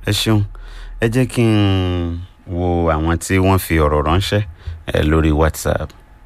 ẹ ṣeun ẹ jẹ́ kí n wo àwọn tí wọ́n fi ọ̀rọ̀ ránṣẹ́ ẹ lórí whatsapp.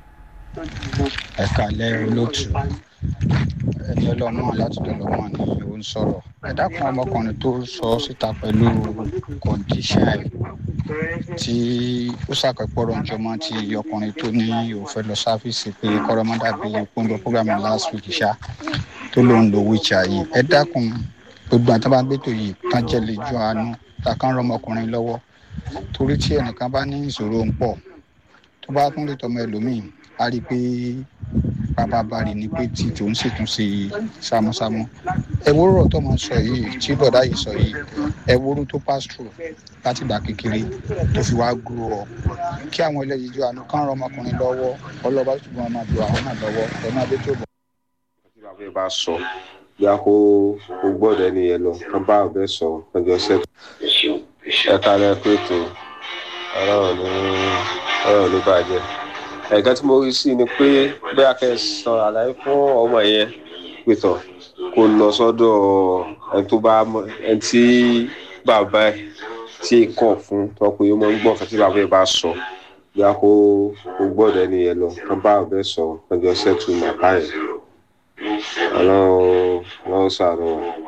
ẹ kàlẹ́ olóòtú ẹni ọlọ́mọ láti dọ̀lọ́mọ ni ó ń sọ̀rọ̀ ẹ dákun ọmọkùnrin tó sọ síta pẹ̀lú kọ̀ǹdíṣàn ẹ̀ tí ó ṣàpẹ̀pọ̀rọ̀ ìjọmọ́ ti ọkùnrin tó ní òun fẹ́ lọ sáfíìsì pé kọ́rọ́mọ́dà bí ìpínlẹ̀ program last week ṣá tó lóun lo wíjà yìí ẹ dákun gbogbo àti bá gbé tó yìí kán jẹ́ lè jọ àánú takán rọ ọmọkùnrin lọ́wọ́ torí tí ẹnìkan bá ní ìṣòro ń pọ̀ tó bá tún lè tọmọ ẹlòmíì á rí i pé bàbá bari ni pé tí tòun sì tún ṣe sámúsámú ẹ wúrọ̀ tó máa sọ yìí tí bọ̀dá yìí sọ yìí ẹ wúrú tó pass through láti gbà kékeré tó fi wá grow up kí àwọn ẹlẹ́yìí jọ àánú kán rọ ọmọkùnrin lọ́wọ́ ọlọ́ba tó gbọ́n máa do àwọn náà lọ́wọ́ ẹ máa dé tó bọ̀. tí bàbá yẹn bá sọ bí a kó kó gbọ́dọ̀ ẹni yẹn lọ kán bá ọbẹ sọ ọjọ́ sẹtù ẹ kálẹ pẹtù Ọlọ́run ní Ọlọ́run ní bàjẹ́ ẹ̀ka tí mo rí sí ni pé bí a kẹ́ sọ àlàyé fún ọmọ yẹn pẹtọ kó lọ sọ́dọ̀ ẹni tó bá mọ ẹni tí bàbá ẹ tí kọ fún tọpẹ yóò mọ ń gbọ́ nǹkan tí bàbá yẹn bá sọ bí a kó kó gbọ́dọ̀ ẹni yẹn lọ kán bá ọbẹ sọ ọjọ́ sẹtù màkà yẹn Ọlọ́run Ọlọ́run ṣàánú wa.